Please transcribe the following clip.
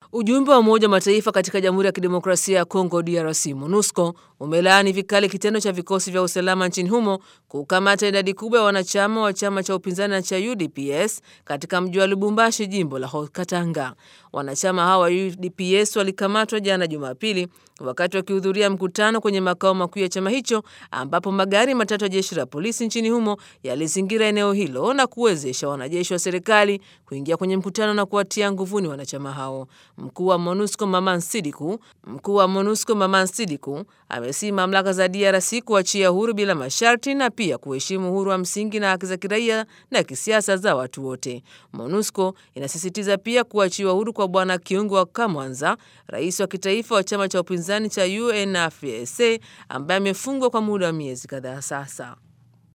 Ujumbe wa Umoja wa Mataifa katika Jamhuri ya Kidemokrasia ya Kongo DRC MONUSCO umelaani vikali kitendo cha vikosi vya usalama nchini humo kukamata idadi kubwa ya wanachama wa chama cha upinzani na cha UDPS katika mji wa Lubumbashi, jimbo la Haut-Katanga. Wanachama hawa wa UDPS walikamatwa jana Jumapili wakati wakihudhuria mkutano kwenye makao makuu ya chama hicho, ambapo magari matatu ya jeshi la polisi nchini humo yalizingira eneo hilo na kuwezesha wanajeshi wa serikali kuingia kwenye mkutano na kuwatia nguvuni wanachama hao. Mkuu wa MONUSCO Maman Sidiku, mkuu wa MONUSCO Maman Sidiku amesihi mamlaka za DRC kuachia huru bila masharti na pia kuheshimu uhuru wa msingi na haki za kiraia na kisiasa za watu wote. MONUSCO inasisitiza pia kuachiwa huru kwa Bwana Kiungu wa Kamwanza, rais wa kitaifa wa chama cha upinzani cha UNFPA ambaye amefungwa kwa muda wa miezi kadhaa sasa.